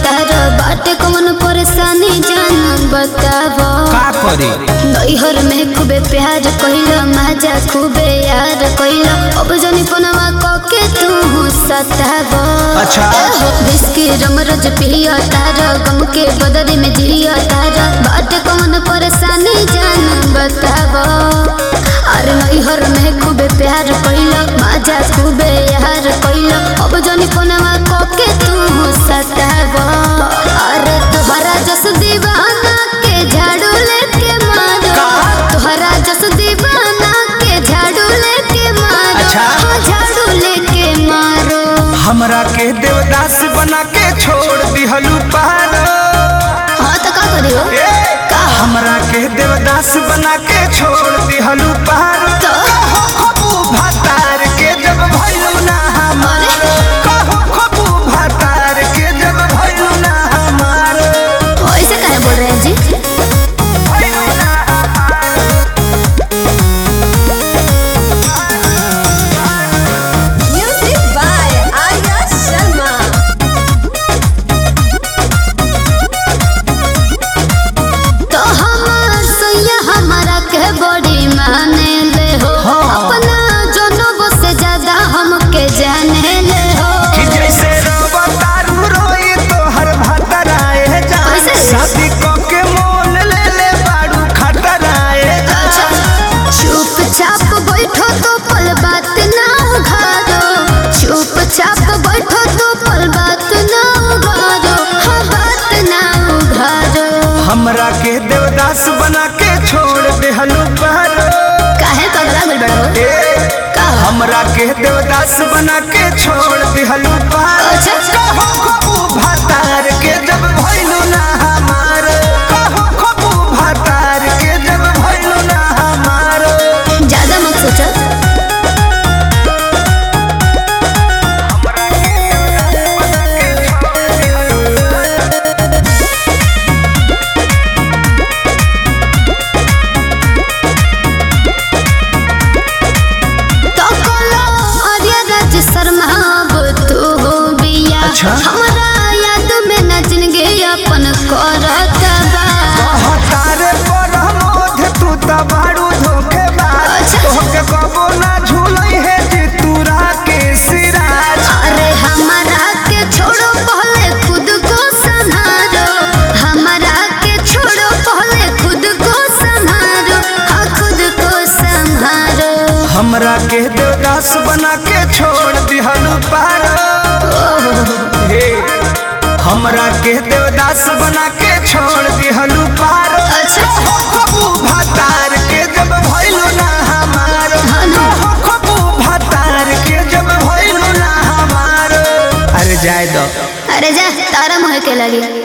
तार बाटे कौन परेशानी जान बताव का करी नैहर में खूबे प्यार कइल माजा खूबे यार कइल अब जनी फोनवा कके तू सताव अच्छा। बिस्की रमरज पिया तार गम के बदरी में जिया तार बाटे कौन परेशानी जान बताव अरे नैहर में खूबे प्यार कइल माजा खूबे यार कइल अब जनी फोनवा कके तू सताव अरे तोहरा जस दीवाना के झाड़ू लेके मारो तोहरा जस दीवाना के झाड़ू लेके मारो अच्छा। हाँ, झाड़ू लेके मारो हमरा के देवदास बना के छोड़ दिहलू पार हाँ तो का करियो का हमरा के देवदास बना के छोड़ दिहलू पार तो खबू भातार के जब भइलू ना हमार कहू खबू भातार के जब भइलू ना हमार ऐसे काहे बोल रहे हैं जी भइलू ना हमार Music by Arya Sharma. तो हमार सैया हमारा के बड़ी माने ले हो अपना जनों से ज्यादा हमके जाने ले हो कि जैसे रवा तारू रोई तो हर भातराए जान कैसे? शादी क के मोल ले ले बाड़ू खतराए अच्छा चुपचाप बैठो तो पल बात ना उघारो चुपचाप बैठो तो पल बात ना उघारो हाँ बात ना उघारो हमरा के देवदास बना के छोड़ देहलू पार काहे पगला गइल बड़ा हो ए, का हमरा के देवदास बना के छोड़ दिहलू पार अच्छा। कहू खबू भातार के जब भइलू ना हमार कहू खबू भातार के जब भइलू ना हमार ज्यादा मत सोचो तो कोलो आर्या राज शर्मा अब तू हो बिया अच्छा। हमरा याद में न जिंदगी अपन करत बा तारे पर मोध तू त बाड़ू धोखेबाज अच्छा। तोहके कबो ना झूलई है जे तूरा के सिराज अरे हमारा के छोड़ो पहले खुद को संभालो हमारा के छोड़ो पहले खुद को संभालो हाँ खुद को संभालो हमरा के देवदास बना के छोड़ दिहलू पार हे हमरा के देवदास बना के छोड़ दिहलू पार अच्छा। हो खबू भातार के जब भइलू ना हमार हाँ ना। हो खबू भातार के जब भइलू ना हमार अरे जाय दो अरे जा तारा मोह के लगी